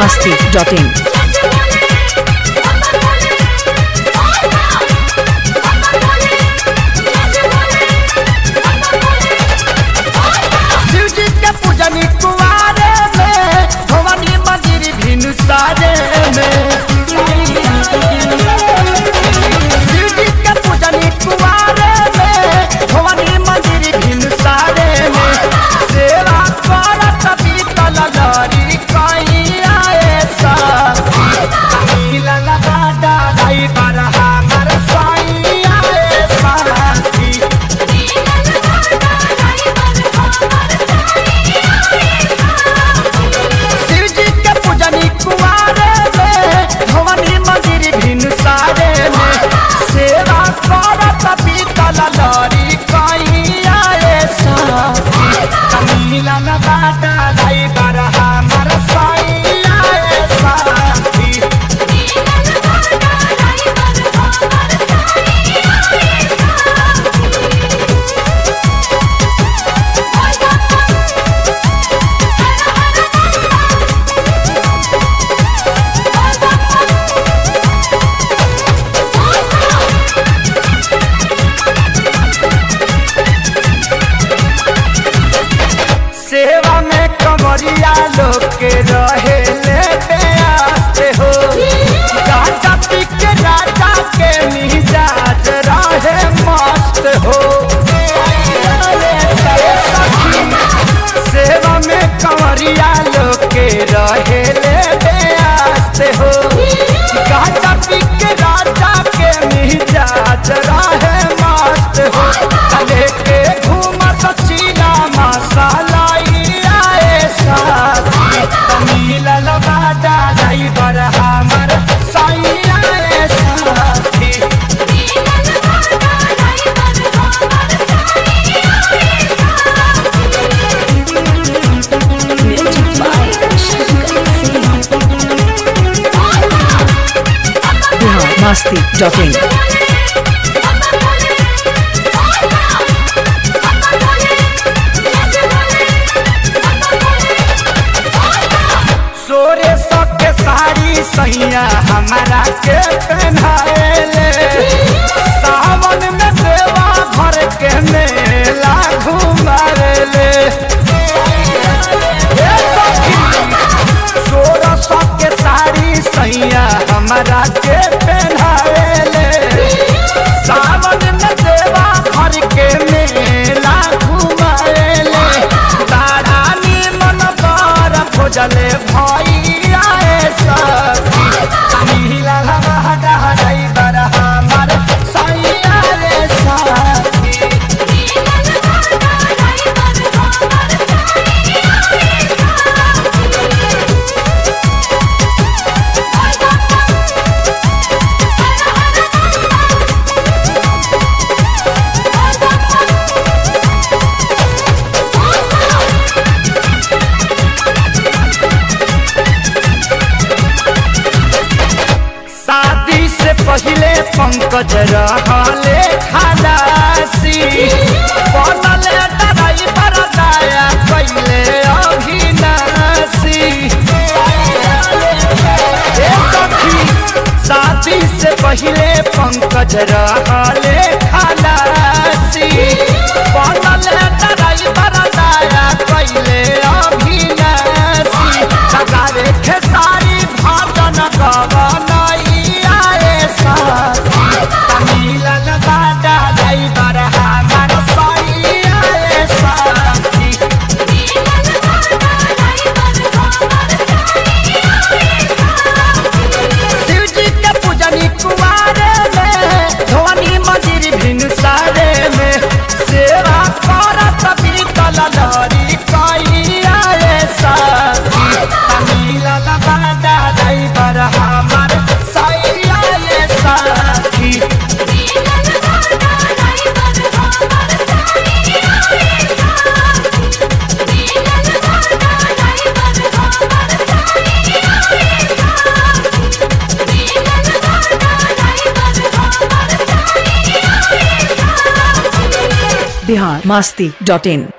masti.in. Shiv जी के पूजनी कुआरे में भवानी मंदिर भिनु सारे में शिव जी के पूजनी कुआरे में भवानी मंदिर भिनु सारे में सेवा करत बीतल लरी कहीं आए सा मिलल बाटा दाई बरहा मर साई आए साथी शिव जी के पूजनी कुआरे में भवानी मंदिर भिन सारे में सेवा करत बीतल लरी कहीं आए साथी कमीला न बाटा दाई बरहा मर साई आए साथी सेवा में कमरिया लोग के रहे ले आते हो गाजा पी के राजा के मिजाज रहे मस्त हो सेवा में कमरिया लोग के रहे ले आते हो गाजा पी के राजा के मिजाज रहे मस्त हो चले के घूम सचीना मसाला आए साथी मिलल बाटा जाई बर हमर साई आए साथी Bihar masti.in. सोरे सबके साड़ी सैया हमारा के पहनाएले सावन में देवा भर के मेला घुमाएले ए सखी, सोरे सबके साड़ी सैया हमारा के पहनाएले सावन में देवा भर के मेला घुमाएले तारा निमन बर खोजले भैया सखी मिला हटा हटाई बर हमर सैया रे सखी शादी से पहले पंकज रहले खलासी बनल ड्राइवर दया कैले अभिनाशी ए सखी, शादी से पहले पंकज रहले खलासी बनल ड्राइवर दया कैले अभिनाशी सगारे खेसारी भजन गवनई आए साथी मिलन बाटा जाई बर हमर सई आए साथी शिव जी के पूजनी कुमारे में धोनी मंदिर भिन सारे में सेवा करत बीतल लरी कई आए साथी मिलन बाटा जाई बर हमर सई आए साथी Bihar masti.in.